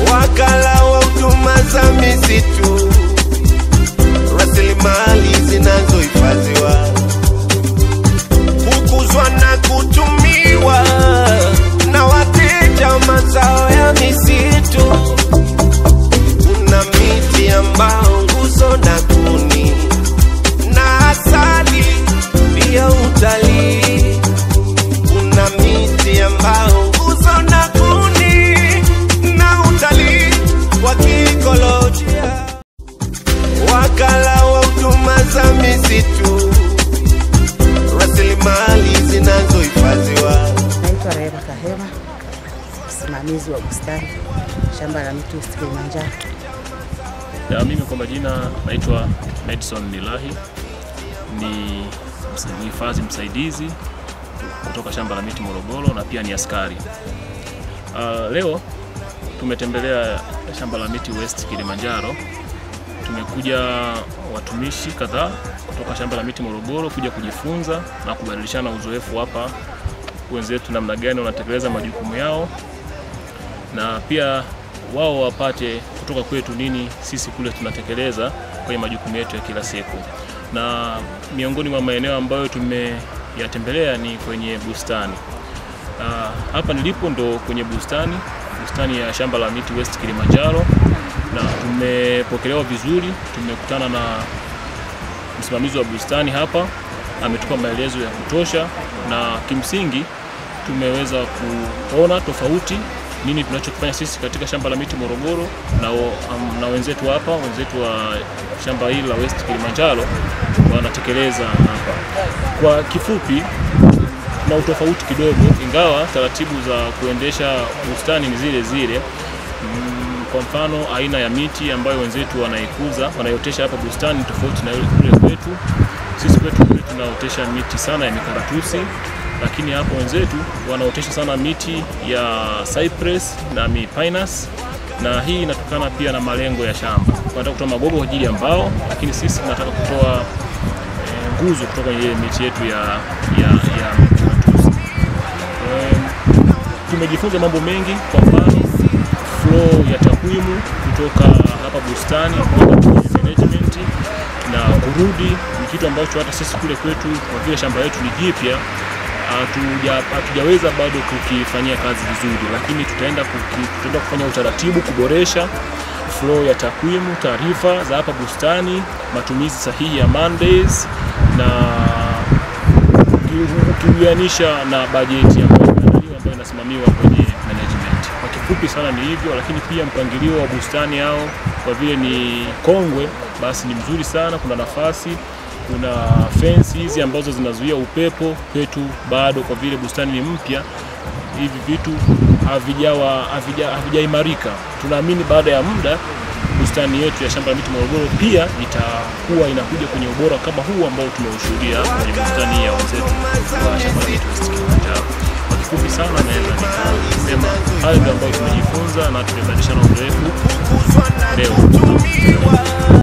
wakala wa huduma za misitu, rasilimali zinazohifadhiwa hukuzwa na kutumiwa na wateja mazao ya misitu. Kuna miti ambao nguzo na kuni na asali pia utalii. Kuna miti ambao nguzo na kuni na utalii wa kiikolojia. Wakala wa huduma za misitu, rasilimali zinazohifadhiwa Naitwa Rehema Kahema, msimamizi wa bustani shamba la miti East Kilimanjaro. Ya, mimi kwa majina naitwa Madison Nilahi, ni ms- mhifadhi msaidizi kutoka shamba la miti Morogoro na pia ni askari. Uh, leo tumetembelea shamba la miti West Kilimanjaro. Tumekuja watumishi kadhaa kutoka shamba la miti Morogoro kuja kujifunza na kubadilishana uzoefu hapa, wenzetu namna gani wanatekeleza majukumu yao na pia wao wapate kutoka kwetu nini sisi kule tunatekeleza kwenye majukumu yetu ya kila siku. Na miongoni mwa maeneo ambayo tumeyatembelea ni kwenye bustani. Na hapa nilipo ndo kwenye bustani, bustani ya shamba la miti West Kilimanjaro, na tumepokelewa vizuri. Tumekutana na msimamizi wa bustani hapa, ametupa maelezo ya kutosha, na kimsingi tumeweza kuona tofauti nini tunachokifanya sisi katika shamba la miti Morogoro na, o- am- na wenzetu hapa, wenzetu wa shamba hili la West Kilimanjaro wanatekeleza hapa. Kwa kifupi, na utofauti kidogo, ingawa taratibu za kuendesha bustani ni zile zile. Mm, Kwa mfano aina ya miti ambayo wenzetu wanaikuza wanaiotesha hapa bustani ni tofauti na ile kule kwetu. Sisi kwetu kule tunaotesha miti sana ya mikaratusi, lakini hapo wenzetu wanaotesha sana miti ya cypress na mipinus, na hii inatokana pia na malengo ya shamba. Wanataka kutoa magogo kwa ajili ya mbao, lakini sisi tunataka kutoa eh, nguzo kutoka kwenye ile miti yetu ya, ya, ya mikaratusi. Em, tumejifunza mambo mengi, kwa mfano flow ya takwimu kutoka hapa bustani kwenda kwenye management na kurudi, ni kitu ambacho hata sisi kule kwetu kwa vile shamba letu ni jipya hatuja- hatujaweza bado kukifanyia kazi vizuri, lakini tutaenda, kuki, tutaenda kufanya utaratibu kuboresha flow ya takwimu, taarifa za hapa bustani, matumizi sahihi ya Mondays na uki- ukiuianisha na bajeti ambayo imeandaliwa ambayo inasimamiwa kwenye management. Kwa kifupi sana ni hivyo, lakini pia mpangilio wa bustani yao kwa vile ni kongwe, basi ni mzuri sana. Kuna nafasi, kuna fence hizi ambazo zinazuia upepo kwetu bado, kwa vile bustani ni mpya, hivi vitu havijawa havija- havijaimarika. Tunaamini baada ya muda bustani yetu ya shamba la miti Morogoro pia itakuwa inakuja kwenye ubora kama huu ambao tumeushuhudia hapa kwenye bustani ya wenzetu wa shamba la miti West Kilimanjaro. Kwa kifupi sana, naweza nikasema hayo ndio ambayo tumejifunza na tumebadilishana uzoefu hukuzwa na leo. kutumiwa